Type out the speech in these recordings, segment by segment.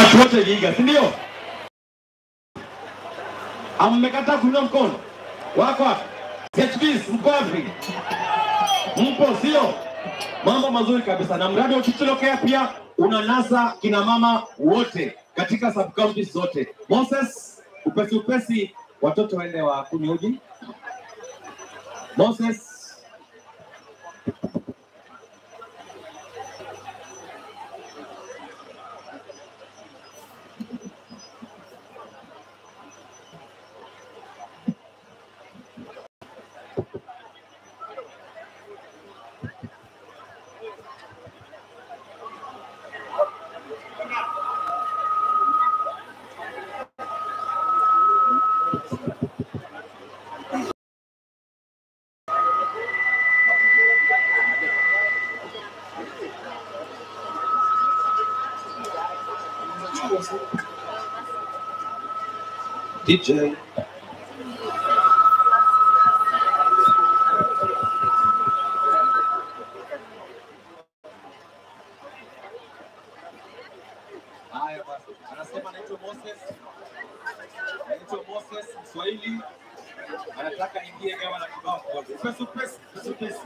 watu wote Vihiga, si ndio? Ama mmekataa kuinua mkono? Wako wapi? CHPs mko wapi? Mpo sio? Mambo mazuri kabisa, na mradi wa Chichilokea pia unanasa kina mama wote katika sub counties zote. Moses, upesi upesi, watoto waende wa kunywa uji. Moses, DJ. Haya basi, anasema anaitwa Moses, anaitwa Moses Mswahili, anataka ingie gawa na kibao kidogo. Pesa pesa pesa pesa.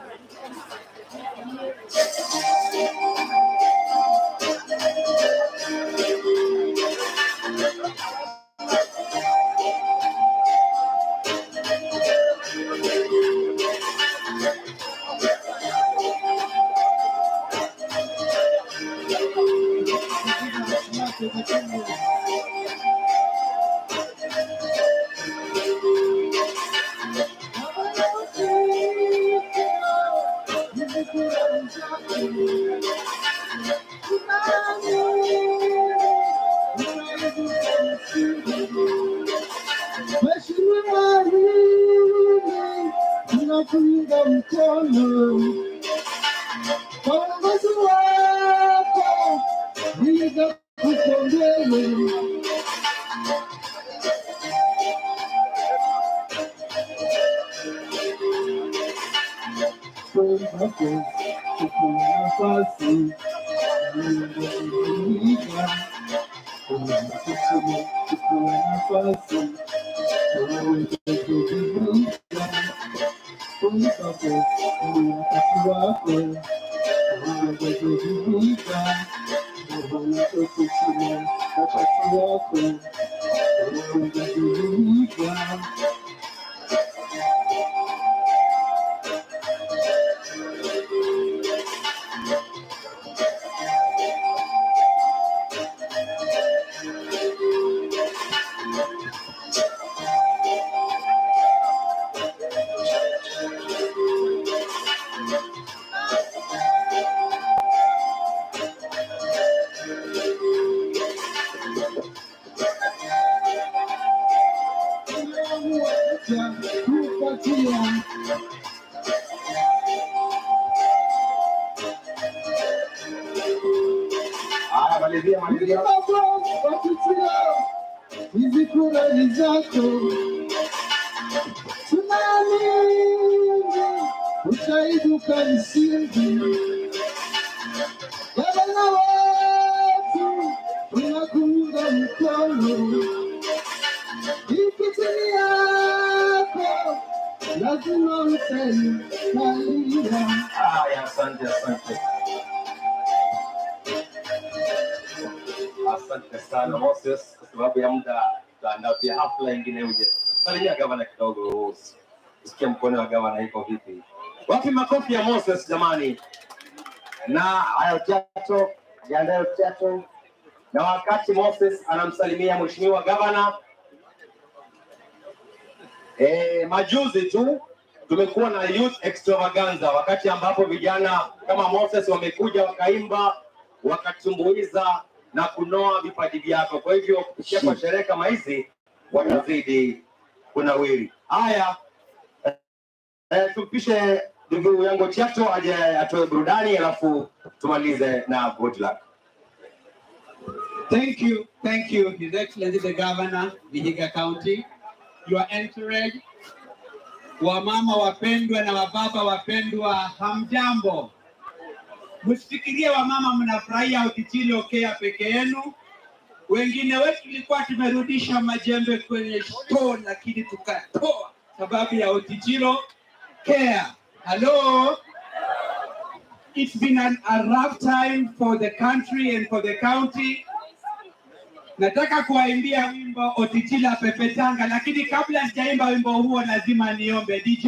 Mheshimiwa Rini, tunakuunga mkono kwa uongozi wako, Vihiga kuko mbele. Kwamba tuko nafasi Vihiga, kuna kusema tuko nafasi kupatia Haya, malizia malizia. kupatia hizi kura ni zako, tunaamini utaibuka mshindi. Gavana wetu tunakuunga mkono, ikitini yako lazima utaikalia. Haya, asante asante. Asante sana Moses, kwa sababu ya muda tutaandaa pia hafla ingine uje. Salimia gavana kidogo, usi- usikie mkono wa gavana iko vipi. Wapi makofi ya Moses jamani? Na haya Chato, jiandae Chato. Na wakati Moses anamsalimia mheshimiwa gavana, E, majuzi tu tumekuwa na youth extravaganza, wakati ambapo vijana kama Moses wamekuja wakaimba, wakatumbuiza na kunoa vipaji vyako. Kwa hivyo kupitia kwa sherehe kama hizi watazidi kunawiri. Haya, eh, tumpishe ndugu yangu Chato aje atoe burudani, alafu tumalize na good luck. Thank you, thank you, His Excellency the Governor, Vihiga County, your entourage, wamama wapendwa na wababa wapendwa, hamjambo. Msifikirie wamama mnafurahia Okichili Okea peke yenu. Wengine wetu tulikuwa tumerudisha majembe kwenye store, lakini tukatoa sababu ya Otichiro care. Hello. It's been an, a rough time for the country and for the county. Nataka kuwaimbia wimbo Otichila Pepetanga, lakini kabla sijaimba wimbo huo lazima niombe DJ.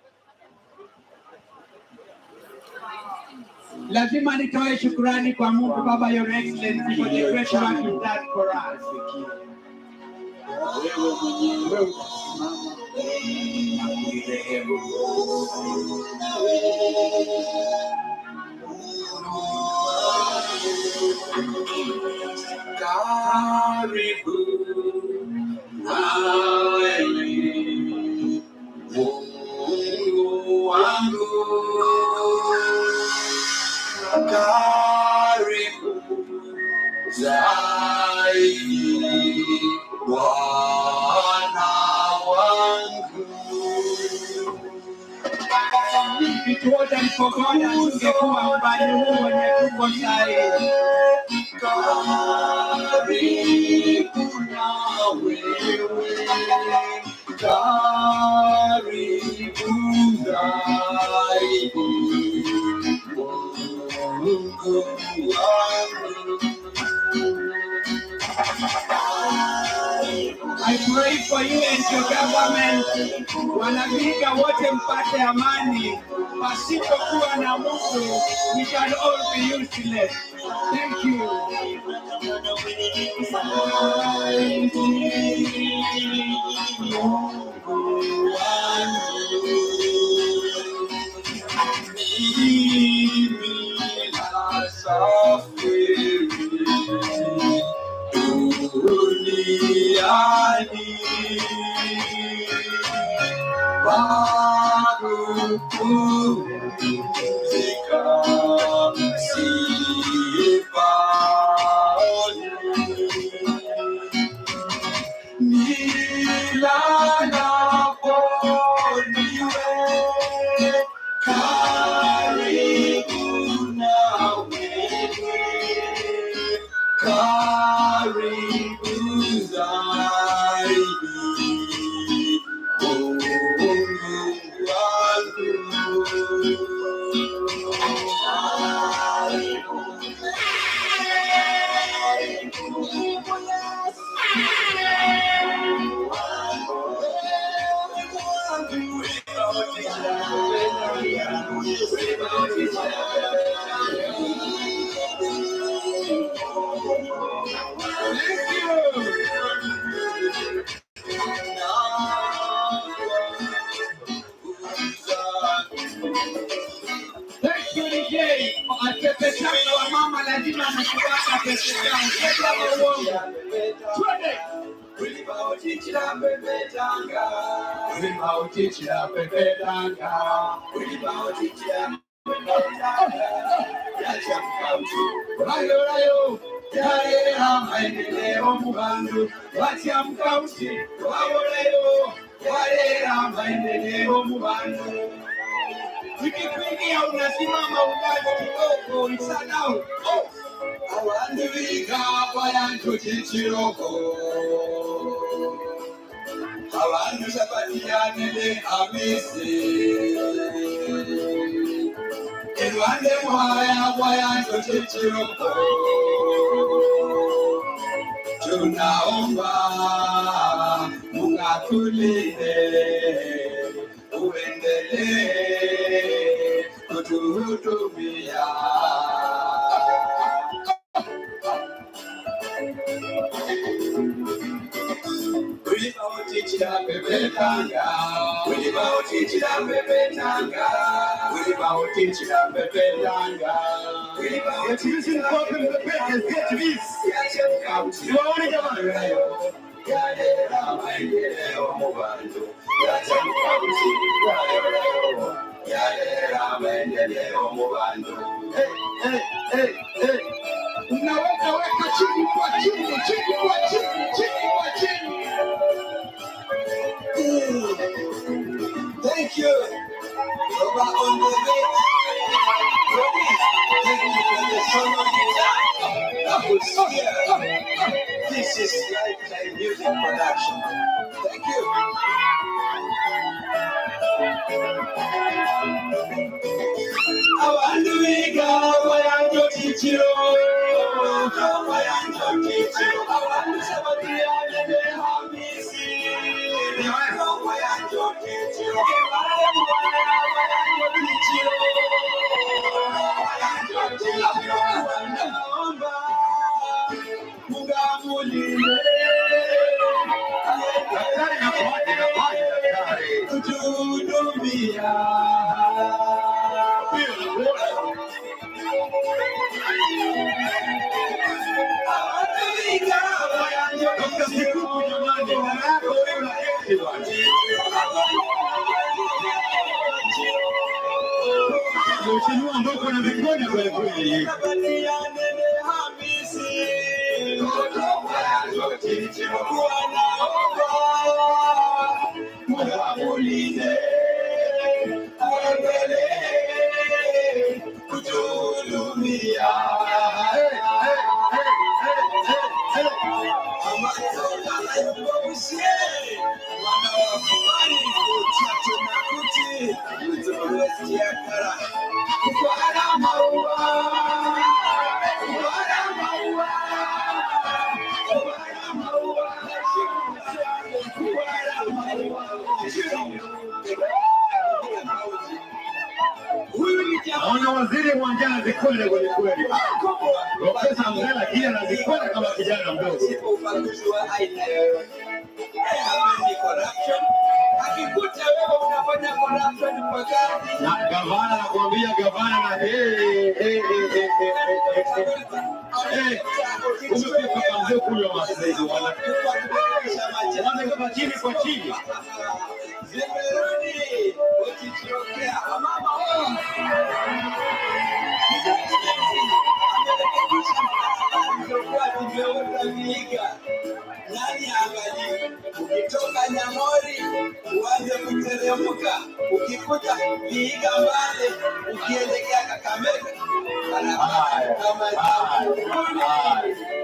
Lazima nitoe shukrani kwa Mungu Baba Your Excellency for the great work you've done for us. wewe mwenyewe utasimama na kuirehemu. Karibu nawe Mungu wangu, karibu zaidi Bwana wangu. Kituote mkogoda tungekuwa mbali huu wenye tuko sahi. Karibu na wewe, karibu zaidi Mungu wangu. I pray for you and your government. Wanaviga wote mpate amani. Pasipokuwa na Mungu, we shall all be useless. Thank you. Karibu zaidi Mungu Thank you DJ. Atepetanga wa mama lazima anakuwaka pepetanga. Sema uongo. Twende. Ulimautichira pepetanga. Rayo rayo. Yarera maendeleo mu bantu. Wacha mkauti. Waborayo. Yarera maendeleo mu bantu. Ukikuingia unasimama umbali kidogo, isanao. Oh. Abantu biga bayantu kikiroko abantu sabatiyanele amisi erwande mwaya bwayantu kikiroko tunaomba mungatulinde uendelee kutuhudumia ulimautichira pepetanga ulimautichira pepetanga ulimautichira pepetanga Yatimizi mkope mpepete zetu Siwaone jamani. yalera maendeleo mu bantu yatamkauti yalerayo yalera maendeleo mu bantu Hey, hey, hey. Unaweka weka chini kwa chini, chini kwa chini, chini kwa chini. Thank you. Baba on the way. Ready? Thank you for the song of the That was here. This is Lifetime Music Production. Thank you. abantu biga bayanjo kiciro bayanjo kiciro abantu sabatiyane ne hamisi bayanjo kiciro bayanjo kiciro bayanjo kiciro naomba mugamulinde Daktari nakuaje, nakuaje daktari? kutuhudumia Dr. Sikuku jamani, mama yako wewe unaketi bwana. Mheshimiwa ambao uko na vikonya kweli kweli. Naona waziri uwanjani anazikwenda kweli kweli. Profesa Mgala kile anazikwenda kama kijana mdogo. akikuta wewe unafanya corruption mpakani Na gavana nakwambia gavana na eh eh eh eh eh eh eh. Umefika kamzee kunywa mazizi wala. Wale kama chini kwa chini. Zimerudi ukijiokea mama nani angalie ukitoka Nyamori uanze kuteremka ukikuta Vihiga mbale ukielekea Kakamega barabara kama Haya.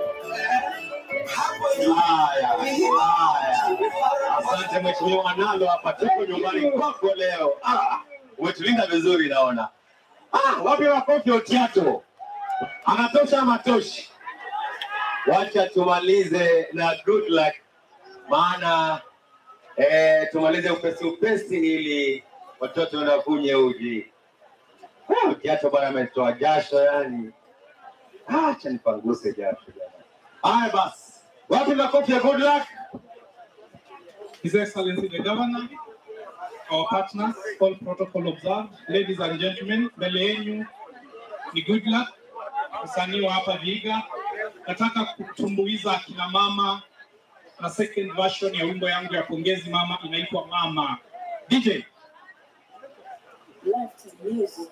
hapo juu Haya. Haya. Asante mheshimiwa Nalo, hapa tuko nyumbani kwako leo. Ah, umetulinda vizuri naona. Ah, wapi makofi Otiato? Anatosha ama toshi? Wacha tumalize na good luck, maana eh, tumalize upesi upesi ili watoto wanakunye uji. Ah, Otiato bwana ametoa jasho yani. Ah, acha nipanguse jasho jamani. Haya basi, wapi makofi ya good luck? His Excellency the Governor, our partners, all protocol observed, ladies and gentlemen, mbele yenu ni good luck, msanii wa hapa Vihiga. Nataka kutumbuiza akina mama na second version ya wimbo yangu ya pongezi mama inaitwa Mama. DJ, Left music.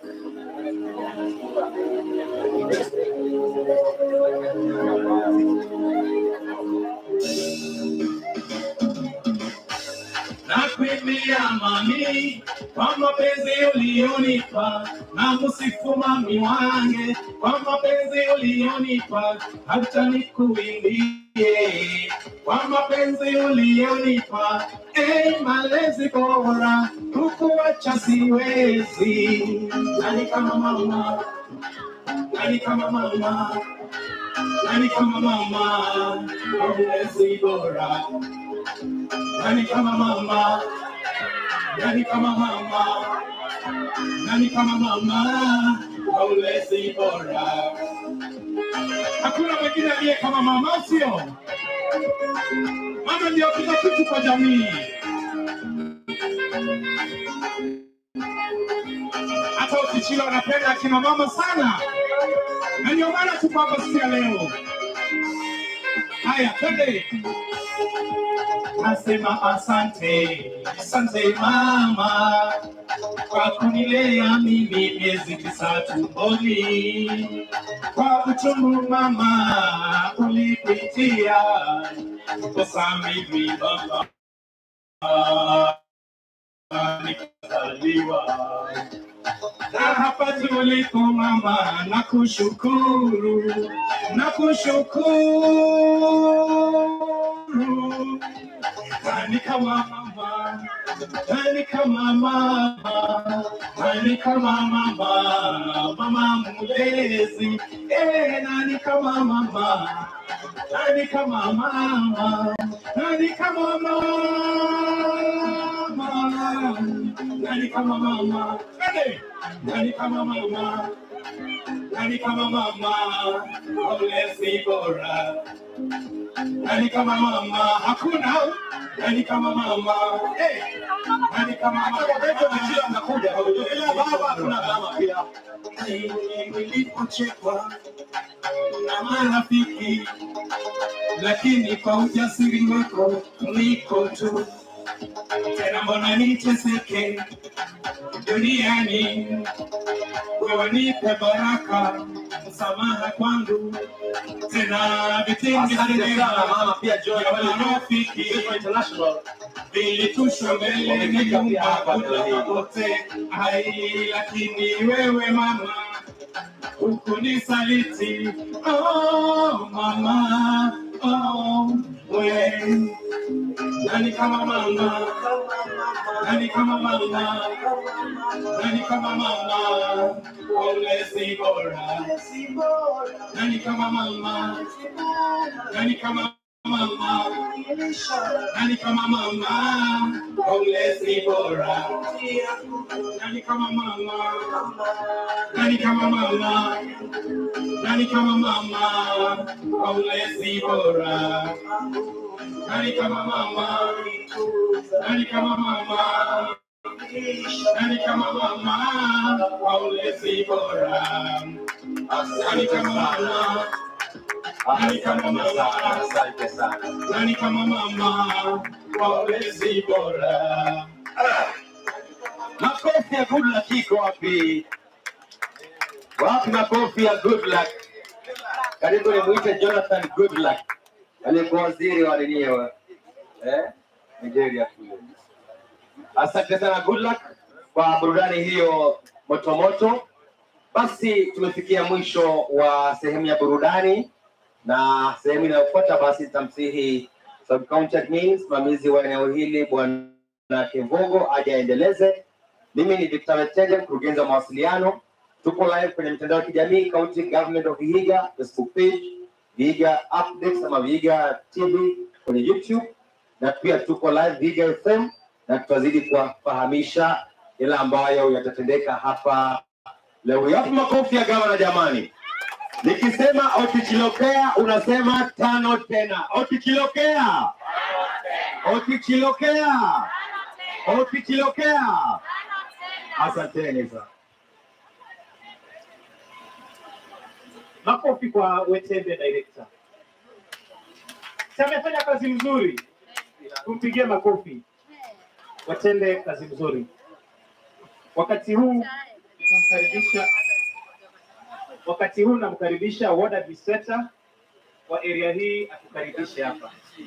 nakuimbia mami kwa mapenzi ulionipa, na msifu mami wange kwa mapenzi ulionipa, hata nikuimbie kwa mapenzi ulionipa. Hey, malezi bora kukuacha siwezi, nani kama mama, nani kama mama, nani kama mama, malezi bora nani kama mama, nani kama mama, nani kama mama, maulezi bora. Hakuna mwingine aliye kama mama, sio? Mama ndio kila kitu kwa jamii. Hata ukichila wanapenda akina mama sana, na ndio maana tuko hapa siku ya leo. Haya, twende. Nasema asante, asante mama kwa kunilea mimi miezi tisa tumboni. Kwa uchungu mama ulipitia, kosa mimi baba nikazaliwa na hapa tulipo mama, nakushukuru, nakushukuru nani kama mama, nani kama mama, nani kama mama, mama mlezi, eh, nani kama mama, nani kama mama, nani kama mama, nani kama mama, nani, nani kama mama, nani kama mama, mlezi bora nani kama mama hakuna nani kama mama eh nani kama mama Hata majira anakuja. Ila baba hatuna mama pia. nilipochekwa na marafiki lakini kwa ujasiri wako niko tu tena mbona niteseke duniani wewe nipe baraka msamaha kwangu tena vitenge Asante sana mama pia John ya Wale marafiki Joy International. vilitushwa mbele ni nyumba kuna wote hai, lakini wewe mama hukunisaliti. Oh, mama oh, we nani kama mama, nani kama mama, nani kama mama, ulezi bora, nani kama mama, nani kama mama nani kama mama ulezi bora nani kama mama nani kama mama nani kama mama ulezi bora nani kama mama nani kama mama nani kama mama ulezi bora nani kama mama Asante sana, asante sana. nani kama mama ulezi bora Makofi ya good luck iko wapi? Wapi makofi ya good luck? Karibu nimwite Jonathan good luck. Aliyekuwa waziri wa nini wa eh? Nigeria kule. Asante sana good luck kwa burudani hiyo motomoto. Basi tumefikia mwisho wa sehemu ya burudani na sehemu inayofuata basi tamsihi sub county admin msimamizi wa eneo hili bwana Kevogo aje aendeleze. Mimi ni Victor Metende, mkurugenzi wa mawasiliano. Tuko live kwenye mitandao ya kijamii County Government of Vihiga Facebook page, Vihiga Updates ama Vihiga TV kwenye YouTube, na pia tuko live Vihiga FM, na tutazidi kuwafahamisha yale ambayo yatatendeka hapa leo. Yapi makofi ya gavana jamani? Nikisema otichilokea unasema tano tena. Otichilokea, otichilokea, otichilokea. Asanteni sana. Makofi kwa Wetende director. Si amefanya kazi mzuri, tumpigie makofi. Wetende kazi mzuri. Wakati huu tunamkaribisha, wakati huu namkaribisha ward administrator wa area hii atukaribishe hapa.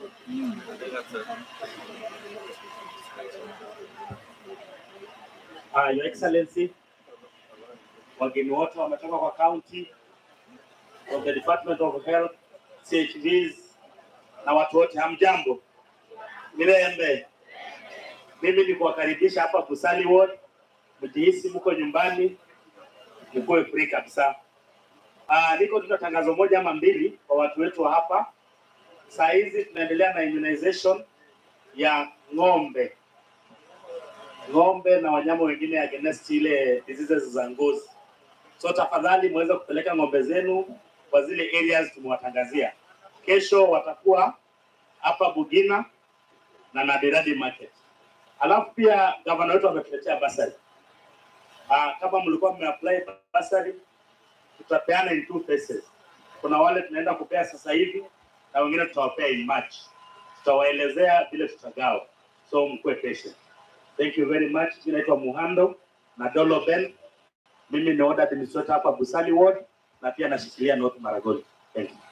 Uh, Your Excellency, wageni wote wametoka kwa county, from the Department of Health, CHVs na watu wote, hamjambo. Mirembe, mimi ni kuwakaribisha hapa Busali Ward, mjihisi mko nyumbani, mkuwe free kabisa. Uh, niko tuna tangazo moja ama mbili kwa watu wetu wa hapa. Saa hizi tunaendelea na immunization ya ng'ombe ng'ombe na wanyama wengine against ile diseases za ngozi. So tafadhali muweze kupeleka ng'ombe zenu kwa zile areas tumewatangazia. Kesho watakuwa hapa Bugina na Nadiradi Market. Alafu pia gavana wetu ametuletea basari. Ah, kama mlikuwa mmeapply basari, tutapeana in two phases. Kuna wale tunaenda kupea sasa hivi na wengine tutawapea in March. Tutawaelezea vile tutagawa, so mkuwe patient. Thank you very much. Mimi naitwa Muhando na Dolo Ben. Mimi ni ward administrator hapa Busali Ward na pia nashikilia North Maragoli. Thank you.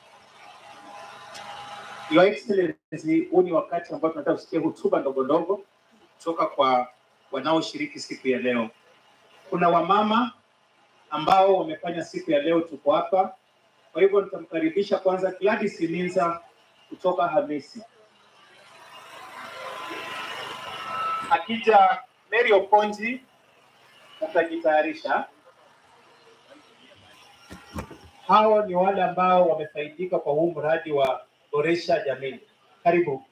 Your Excellency, huu ni wakati ambao tunataka kusikia hotuba ndogo ndogo kutoka kwa wanaoshiriki siku ya leo. Kuna wamama ambao wamefanya siku ya leo, tuko hapa. Kwa hivyo nitamkaribisha kwanza Gladys Linza kutoka Hamisi. Akija Mary Oponji utajitayarisha. Hao ni wale ambao wamefaidika kwa huu mradi wa boresha jamii. Karibu.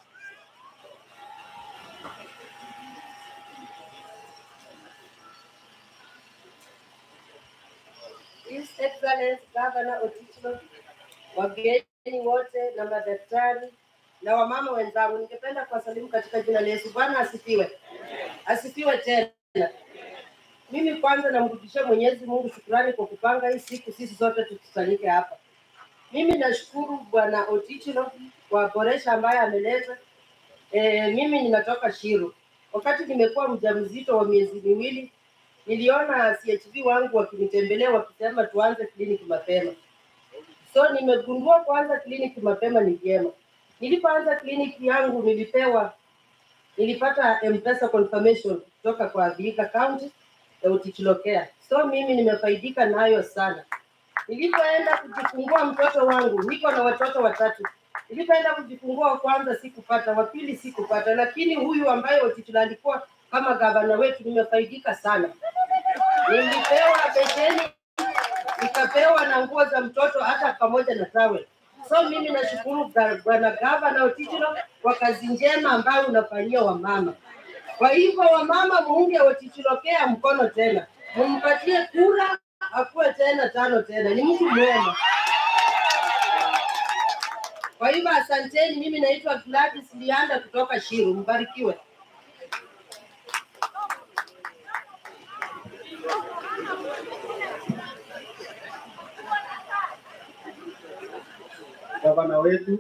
His Excellency Governor Otito, wageni wote na madaktari na wamama wenzangu, ningependa kuwasalimu katika jina la Yesu. Bwana asifiwe, asifiwe tena. Mimi kwanza namrudishia Mwenyezi Mungu shukrani kwa kupanga hii siku sisi zote tukusanyike hapa. Mimi nashukuru Bwana Otichilo kwa boresha ambaye ameleta. E, mimi ninatoka Shiru. Wakati nimekuwa mjamzito wa miezi miwili, niliona CHV wangu wakinitembelea wakisema tuanze kliniki mapema. So nimegundua kuanza kliniki mapema ni vyema. Nilipoanza kliniki yangu nilipewa nilipata M-Pesa confirmation kutoka kwa Vihiga County ya Utitilo Care. So mimi nimefaidika nayo sana. Nilipoenda kujifungua mtoto wangu, niko na watoto watatu. Nilipoenda kujifungua wa kwanza sikupata, wa pili sikupata, lakini huyu ambaye Utitilo alikuwa kama gavana wetu nimefaidika sana. Nilipewa besheni, nikapewa na nguo za mtoto hata pamoja na tawel. So mimi nashukuru ga- bwana gavana Otitilo kwa kazi njema ambayo unafanyia wamama. Kwa hivyo wamama, muunge Otitilo Care mkono tena, mumpatie kura akuwe tena tano tena, ni mtu mwema. Kwa hivyo asanteni, mimi naitwa Gladys Lianda kutoka Shiru, mbarikiwe. gavana wetu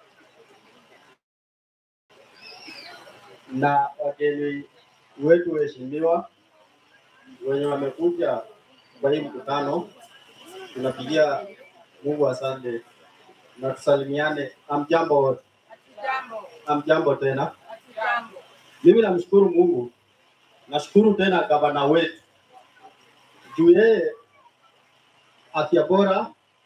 na wageni wetu waheshimiwa wenye wamekuja kwa hii mkutano, tunapigia Mungu asante na tusalimiane. Amjambo wote, amjambo tena. Mimi namshukuru Mungu, nashukuru tena gavana wetu juu yeye afya bora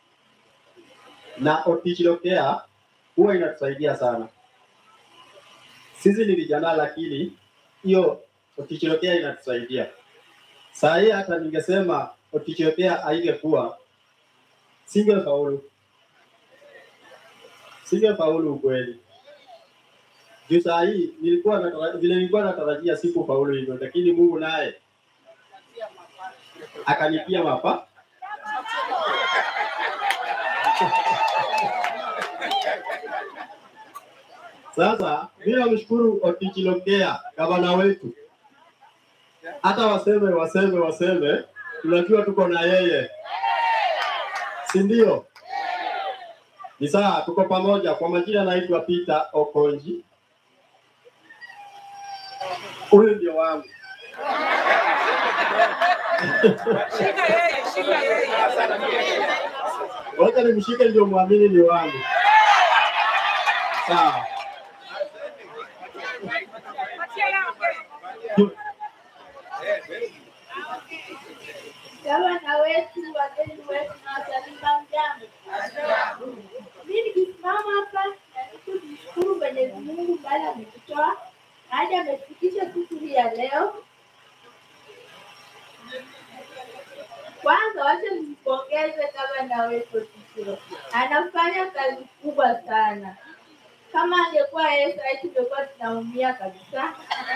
na Otichilo Care huwa inatusaidia sana. Sisi ni vijana, lakini hiyo Otichilo Care inatusaidia. Saa hii hata ningesema Otichilo Care haingekuwa, singefaulu, singefaulu ukweli. Juu saa hii nilikuwa natara- vile nilikuwa natarajia sikufaulu hivyo, lakini Mungu naye akanipia mapa Sasa mimi namshukuru Otichilo Care, gavana wetu. Hata waseme waseme waseme, tunajua tuko na yeye, si ndio? Ni sawa, tuko pamoja. Kwa majina naitwa Peter Okonji, huyu ndio wangu. Wacha nimshike ndio mwamini ni wangu. Sawa. Gavana wetu, wageni wetu na wasalima mjambo. Mimi nikisimama hapa na kumshukuru Mwenyezi Mungu mbali ametutoa hadi amefikisha siku hii ya leo. Kwanza wacha nimpongeze gavana wetu Otitiro, anafanya kazi kubwa sana. Kama angekuwa yeye sasa tungekuwa tunaumia kabisa.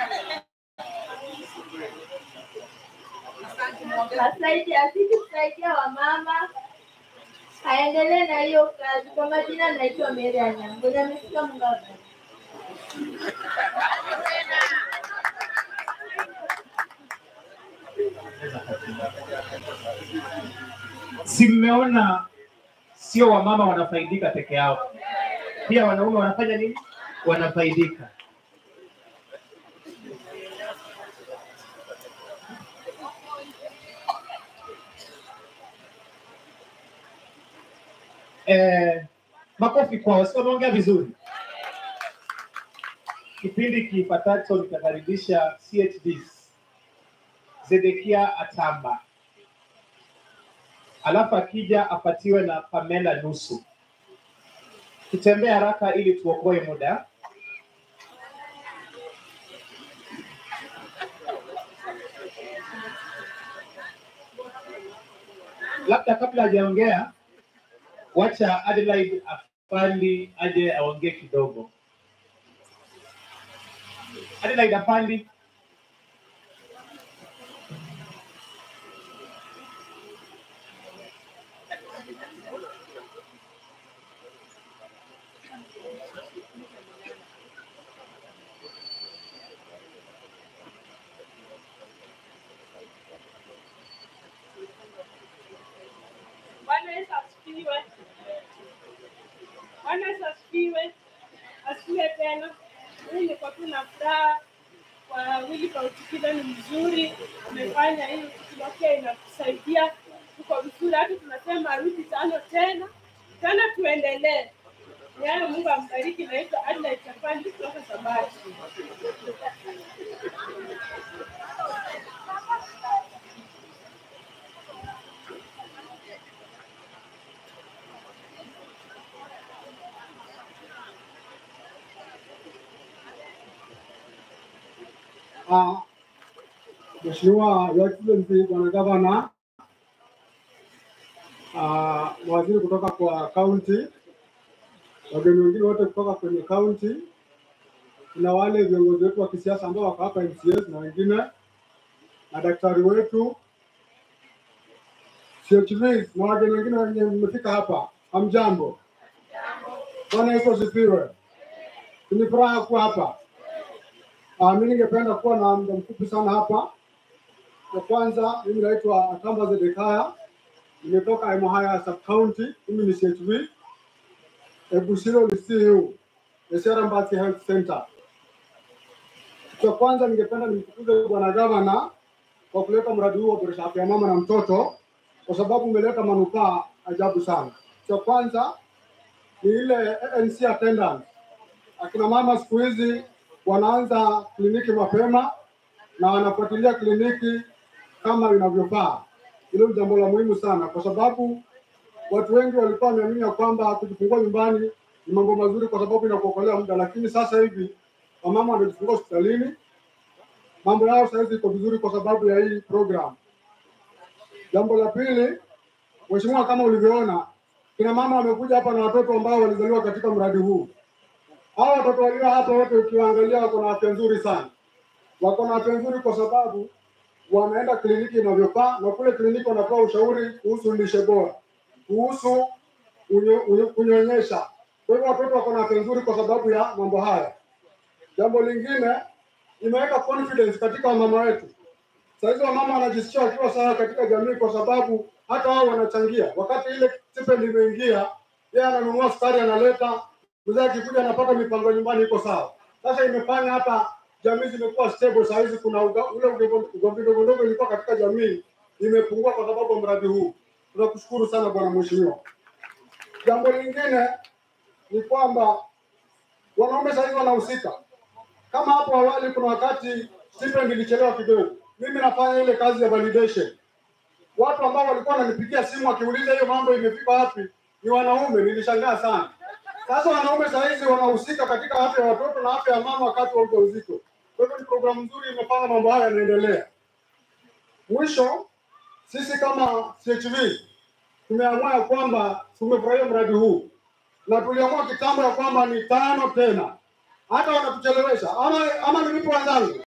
Asaidia asidi kusaidia wamama, aendelee na hiyo kazi. Kwa majina naitwa Mary Anyangoja, amefika Mungava. Si mmeona sio wamama wanafaidika peke yao, pia wanaume wanafanya nini? Wanafaidika. Eh, makofi kwao, sio wameongea vizuri. Kipindi kifuatacho nitakaribisha CHDs Zedekia Atamba, alafu akija apatiwe na Pamela nusu. Tutembee haraka ili tuokoe muda. labda kabla hajaongea, wacha Adelaide Apandi aje aongee kidogo. Adelaide Apandi. Bwana Yesu asifiwe. Bwana Yesu asifiwe. Asifiwe tena. Mimi niko tu na furaha kwa wili kwa utikilo ni mzuri, umefanya hii utikilo pia inatusaidia, tuko vizuri, hata tunasema arudi tano tena tena, tuendelee. Ni hayo, Mungu ambariki. Naitwa Adelaide Chapandi kutoka Sabati. Ah, Mheshimiwa Your Excellency Bwana Gavana, ah, mawaziri kutoka kwa kaunti, wageni wengine wote kutoka kwenye kaunti, kuna wale viongozi wetu wa kisiasa ambao wako hapa MCS na wengine, na daktari wetu CHVs na wageni wengine wenye mmefika hapa, hamjambo. Bwana Yesu asifiwe. Ni furaha kuwa hapa. Uh, mimi ningependa kuwa na muda mfupi sana hapa. Kwa kwanza, mimi naitwa Atamba Zedekaya, nimetoka Emuhaya sub county, mimi ni CHV Ebusiro Lisiu, Esera Mbati Health Center. Kwa kwanza, ningependa nimtukuze bwana gavana kwa kuleta mradi huu wa boresha afya ya mama na mtoto, kwa sababu umeleta manufaa ajabu sana. Cha kwanza ni ile ANC attendance. Akina mama siku hizi wanaanza kliniki mapema na wanafuatilia kliniki kama inavyofaa. Hilo ni jambo la muhimu sana, kwa sababu watu wengi walikuwa wameamini ya kwamba kujifungua nyumbani ni mambo mazuri, kwa sababu inakuokolea muda, lakini sasa hivi wamama wanajifungua hospitalini, mambo yao sasa hivi iko vizuri kwa sababu ya hii program. Jambo la pili, mheshimiwa, kama ulivyoona, kina mama wamekuja hapa na watoto ambao walizaliwa katika mradi huu hawa watoto walio hapa wote ukiwaangalia wako na afya nzuri sana, wako na afya nzuri kwa sababu wanaenda kliniki inavyofaa, na kule kliniki wanatoa ushauri kuhusu lishe bora, kuhusu unyo- unyo- kunyonyesha. Kwa hivyo watoto wako na afya nzuri kwa sababu ya mambo haya. Jambo lingine, imeweka confidence katika wamama wetu. Saa hizi wamama wanajisikia wakiwa sawa katika jamii, kwa sababu hata wao wanachangia. Wakati ile stipend imeingia, yeye ananunua sukari analeta mzee akikuja anapata mipango nyumbani iko sawa. Sasa imefanya hata jamii zimekuwa stable. Saa hizi kuna uga- ule uge- ugomvi ndogo ndogo ilikuwa katika jamii imepungua kwa sababu ya mradi huu. Tunakushukuru sana bwana mheshimiwa. Jambo lingine ni kwamba wanaume saa hizi wanahusika. Kama hapo awali, kuna wakati stipend ilichelewa kidogo, mimi nafanya ile kazi ya validation. Watu ambao walikuwa wananipigia simu wakiuliza hiyo mambo imefika wapi, ni wanaume. Nilishangaa sana. Sasa wanaume saa hizi wanahusika katika afya ya watoto na afya ya mama wakati wa ujauzito. Kwa hivyo ni programu nzuri, imefanya mambo haya yanaendelea. Mwisho, sisi kama CHV tumeamua ya kwamba tumefurahia mradi huu na tuliamua kitambo ya kwamba ni tano tena, hata wanatuchelewesha ama, ama nilipo wenzangu